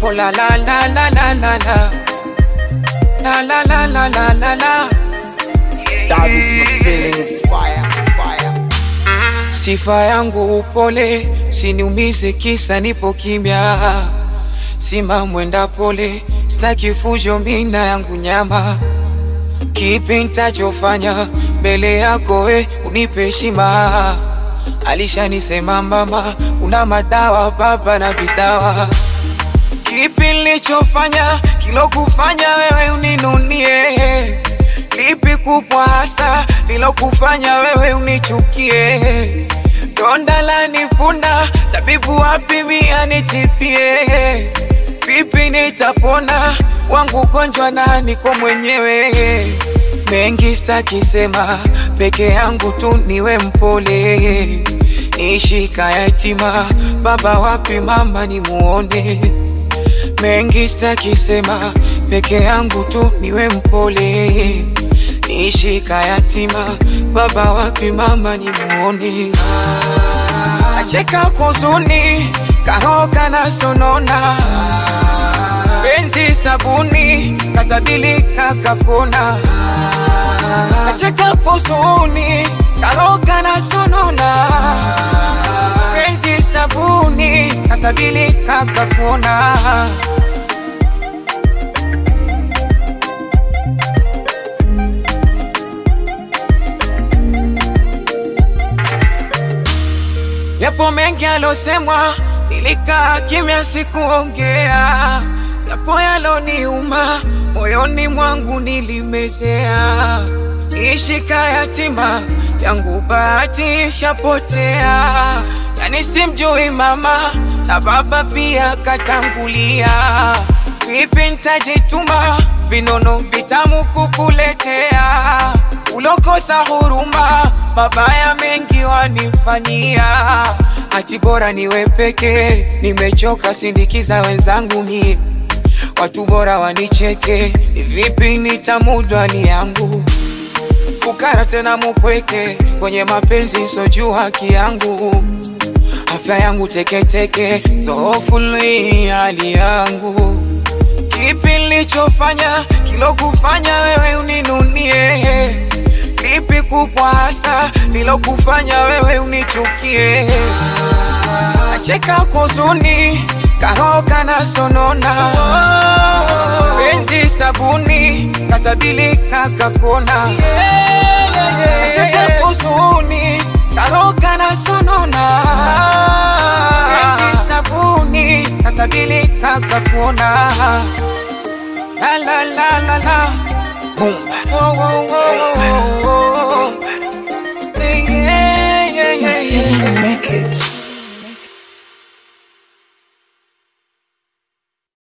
Oh la la la la la la la La la la la la la la That is my feeling fire, fire. Sifa yangu upole, siniumize kisa nipo kimya. Sima mwenda pole, staki fujo mina yangu nyama. Kipi nitachofanya mbele yako we unipe heshima. Alishanisema mama, una madawa baba na vidawa. Kipi nilichofanya kilokufanya wewe uninunie? Lipi kubwa hasa lilokufanya wewe unichukie? Donda la nifunda, tabibu wapi mia nitipie? Vipi nitapona wangu gonjwa na niko mwenyewe? Mengi stakisema, peke yangu tu niwe mpole. Nishika yatima, baba wapi mama nimuone? mengi stakisema, peke yangu tu niwe mpole. Nishika yatima, baba wapi mama nimuone? Nacheka kuzuni, karoka na sonona, penzi sabuni, katabilika kapona. Nacheka kuzuni, karoka na sonona, penzi sabuni, katabilika kapona. Yapo mengi alosemwa, nilikaa kimya, sikuongea. Yapo yaloniuma, moyoni mwangu nilimezea. Nishika yatima yangu, bahati ishapotea. Yani simjui mama na baba pia katangulia. Vipi nitajituma, vinono vitamu kukuletea ulokosa huruma, mabaya mengi wanifanyia, ati bora niwe peke, nimechoka sindikiza wenzangu mie, watu bora wanicheke, ni vipi nitamudu hali yangu, fukara tena mupweke, kwenye mapenzi sojuu haki yangu, afya yangu teketeke, zoofuli hali yangu Kipi nilichofanya kilokufanya wewe uninunie? Lipi kubwa hasa lilokufanya wewe unichukie? Nacheka kuzuni, karoka na sonona, penzi sabuni, katabilika kapona. Nacheka kuzuni, karoka na sonona, penzi sabuni, katabilika kapona. La la la la la. Boom. Whoa, whoa, whoa, whoa, whoa. Yeah, yeah, yeah, yeah. Feeling records.